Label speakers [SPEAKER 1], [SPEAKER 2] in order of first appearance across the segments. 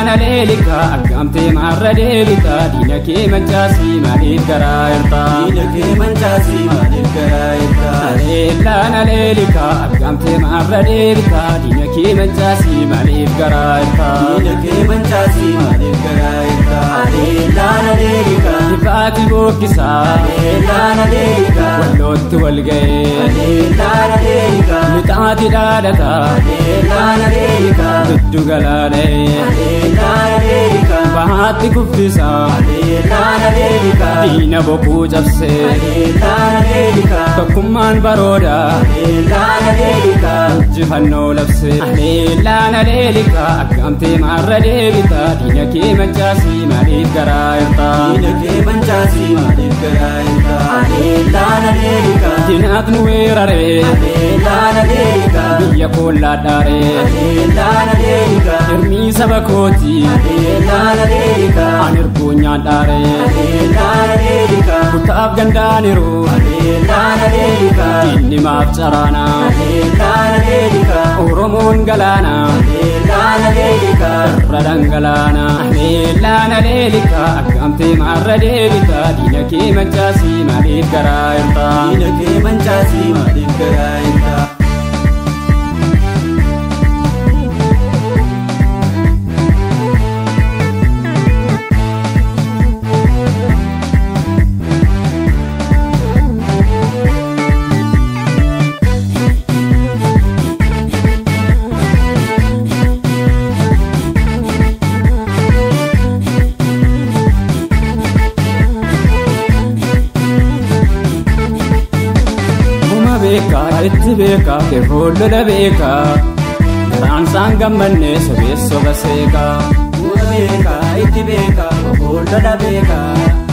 [SPEAKER 1] Laana leelika aggaamtee maarra deebita diina kee mancaasii maaliif garaa hirtaa.
[SPEAKER 2] Diina kee mancaasii maaliif garaa hirtaa?
[SPEAKER 1] Laana leelika aggaamtee maarra deebita diina kee mancaasii maaliif garaa hirtaa.
[SPEAKER 2] Diina kee mancaasii maaliif garaa hirtaa? Laana leelika.
[SPEAKER 1] Ifaati bookkisaa.
[SPEAKER 2] Laana leelika.
[SPEAKER 1] Wallootti wal ga'ee.
[SPEAKER 2] Laana leelika.
[SPEAKER 1] Mixaati dhaadhata.
[SPEAKER 2] Laana leelika.
[SPEAKER 1] Giddu galaanee.
[SPEAKER 2] Laana leelika.
[SPEAKER 1] Bahaatti kuffisa.
[SPEAKER 2] Laana leelika.
[SPEAKER 1] Diina bokkuu cabsee.
[SPEAKER 2] Laana leelika.
[SPEAKER 1] Tokkummaan barooda.
[SPEAKER 2] Laana leelika.
[SPEAKER 1] Injifannoo labsee. Laana leelika aggaamtee maarra deebita diina kee mancaasii maaliif garaa hirtaa.
[SPEAKER 2] Diina kee mancaasii maaliif garaa hirtaa? Laana leelika.
[SPEAKER 1] Diinaat nu weeraree.
[SPEAKER 2] Laana leelika.
[SPEAKER 1] Biyya koollaa dhaaree.
[SPEAKER 2] Laana leelika.
[SPEAKER 1] Hirmii saba kooti.
[SPEAKER 2] Laana leelika.
[SPEAKER 1] Ani ergoonyaan dhaaree.
[SPEAKER 2] Laana leelika.
[SPEAKER 1] Kutaaf gandaaniru.
[SPEAKER 2] Laana leelika.
[SPEAKER 1] Diinni maaf caraana.
[SPEAKER 2] Laana leelika.
[SPEAKER 1] Oromoon galaana.
[SPEAKER 2] Laana leelika.
[SPEAKER 1] Irra dhangalaana. Laana leelika aggaamtee maarra deebita diina kee mancaasii maaliif garaa hirtaa.
[SPEAKER 2] Diina kee mancaasii maaliif garaa hirtaa?
[SPEAKER 1] beekaa itti beekaa yeroo lola beekaa garaan isaan gammannee sobee soba seekaa.
[SPEAKER 2] Uuma beekaa itti beekaa obboon lola beekaa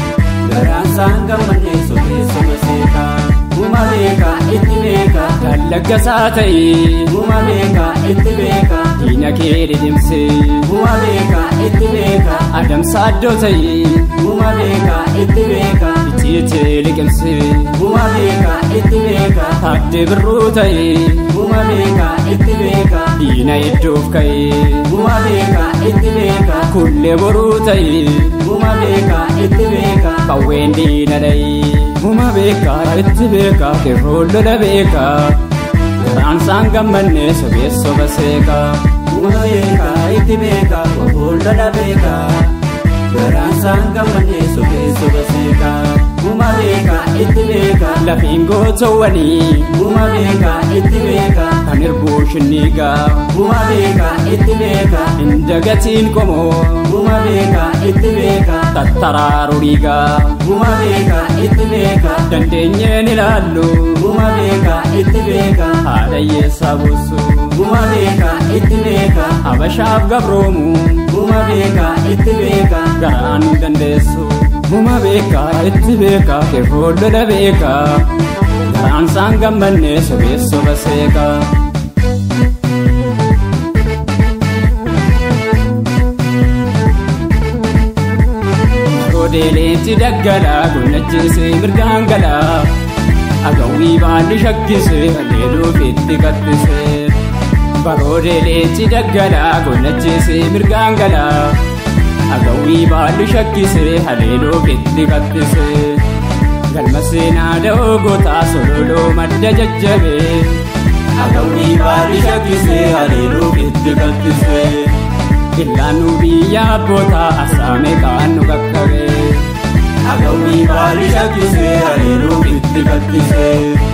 [SPEAKER 2] garaan isaan gammannee sobee soba seekaa. Uuma beekaa itti beekaa
[SPEAKER 1] Dallaggasaa ta'ee
[SPEAKER 2] Uuma beekaa itti beekaa
[SPEAKER 1] diina kee dhidhimsee
[SPEAKER 2] Uuma beekaa itti beekaa
[SPEAKER 1] adamsa addoo ta'ee
[SPEAKER 2] Uuma beekaa itti beekaa
[SPEAKER 1] itiitee liqimsee
[SPEAKER 2] Uuma beekaa itti beekaa
[SPEAKER 1] taaddee birruu ta'ee
[SPEAKER 2] Uuma beekaa itti beekaa
[SPEAKER 1] diina iddoof ka'ee
[SPEAKER 2] Uuma beekaa itti beekaa
[SPEAKER 1] kullee boruu ta'ee
[SPEAKER 2] Uuma beekaa itti beekaa
[SPEAKER 1] qawween diina dha'ee Uma beekaa itti beekaa yeroo lola beekaa garaan isaan gammannee sobee soba seekaa.
[SPEAKER 2] Uuma beekaa itti beekaa obboon lola beekaa garaan isaan gammannee sobee soba seekaa. Uuma beekaa itti beekaa
[SPEAKER 1] Lafiin gootowwanii
[SPEAKER 2] Uuma beekaa itti beekaa
[SPEAKER 1] kan irbuu shinniigaa
[SPEAKER 2] Uuma beekaa itti beekaa
[SPEAKER 1] inda gatiin qomoo
[SPEAKER 2] Uuma beekaa itti beekaa
[SPEAKER 1] tattaraaruu dhiigaa
[SPEAKER 2] Uuma beekaa itti beekaa
[SPEAKER 1] dandeenyeen ilaallu
[SPEAKER 2] Uuma beekaa itti beekaa
[SPEAKER 1] haadha hiyyeessaa buusu
[SPEAKER 2] Uuma beekaa itti beekaa
[SPEAKER 1] habashaaf gabroomu
[SPEAKER 2] Uuma beekaa itti beekaa
[SPEAKER 1] garaan dandeessu. Uma beekaa itti beekaa yeroo lola beekaa garaan isaan gammannee sobee soba seekaa. Odeeleetti daggalaa gonnachiisee mirgaan galaa agawwii baalli shakkisee haleeluuf itti kattisee. Baroodeeleetti daggalaa gonnachiisee mirgaan galaa. agawwii baalli shakkisee haleeluuf itti kattisee galma seenaa da'oo gootaa sololoo madda jajjabee
[SPEAKER 2] Agawwii baalli shakkisee haleeluuf itti kattisee
[SPEAKER 1] illaannu biyya abbootaa asaame kaan nu qaqqabee
[SPEAKER 2] Agawwii baalli shakkisee haleeluuf itti kattisee